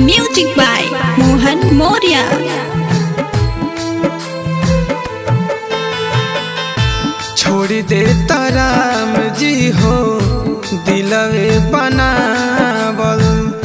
Music by Mohan Moria. छोड़ दे राम जी हो दिलवे बनावल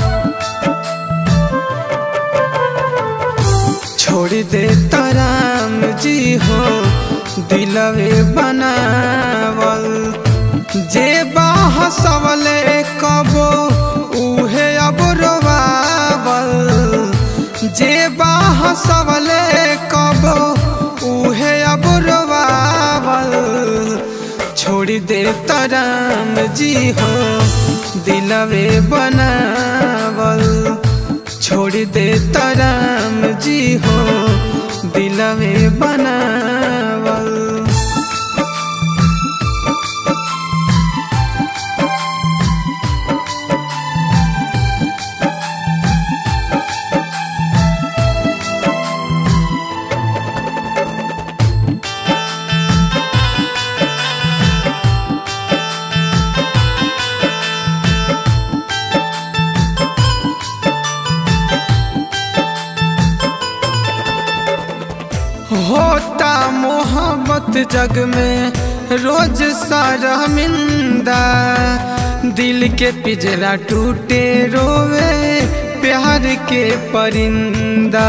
छोड़ दे राम जी हो दिलवे बनावल जे बाह सबले कबो उहे अब रोवावल जे बाह सबले कबो उहे अब रोवावल छोड़ दे राम जी हो दिलवे बनावल छोड़ दे राम जी हो दिलवे बनावल होता मोहब्बत जग में रोज शर्मिंदा दिल के पिजरा टूटे रोवे प्यार के परिंदा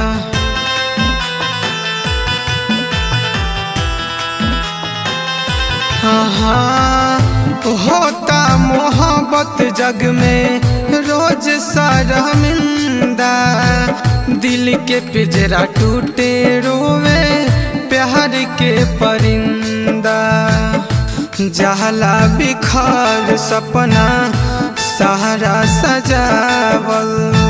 हाँ होता मोहब्बत जग में रोज शर्मिंदा दिल के पिजरा टूटे रोवे प्यार के परिंदा जहला बिखार सपना सहारा सजावल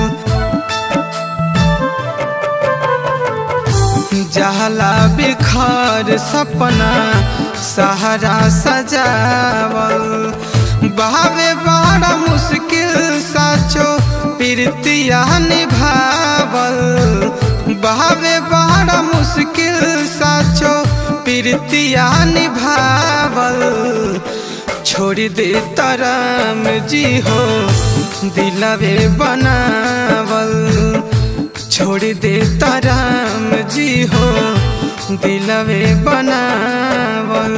जहला बिखार सपना सहारा सजावल बहावे बड़ा मुश्किल साचो प्रीतिया निभावल बहावे बड़ा मुश्किल साचो प्रीतिया निभावल छोड़ दे राम जी हो दिलवे बनावल छोड़ दे राम जी हो दिलवे बनावल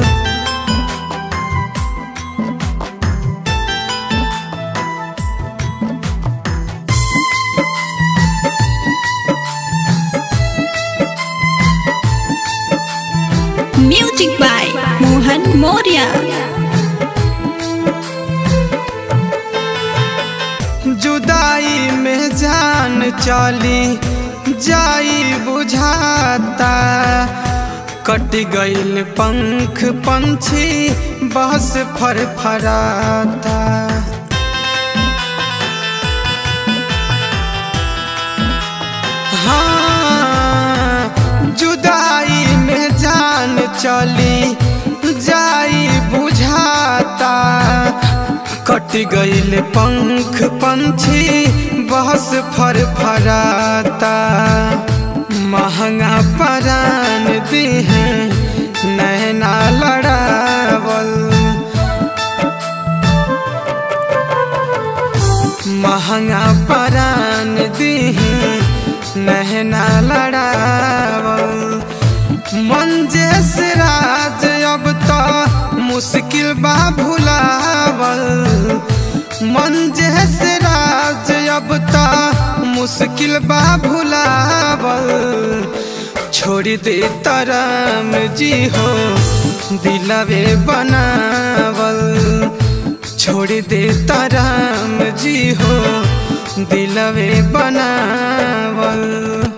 Music by Mohan Moria. जुदाई में जान चली जाई बुझाता कट गईल पंख पंछी बस फरफराता हाँ जुदाई में जान चली जाई बुझाता कट गईल पंख पंछी बस फरफराता महंगा परान दिहे नैना लड़ावल महंगा परान दिहे नैना लड़ावल मंजेश राज अब तो मुश्किल बा भुलावल मंजेश राज अब तो मुश्किल बा भुलावल छोड़ दे राम जी हो दिलवे बनावल छोड़ दे राम जी हो दिलवे बनावल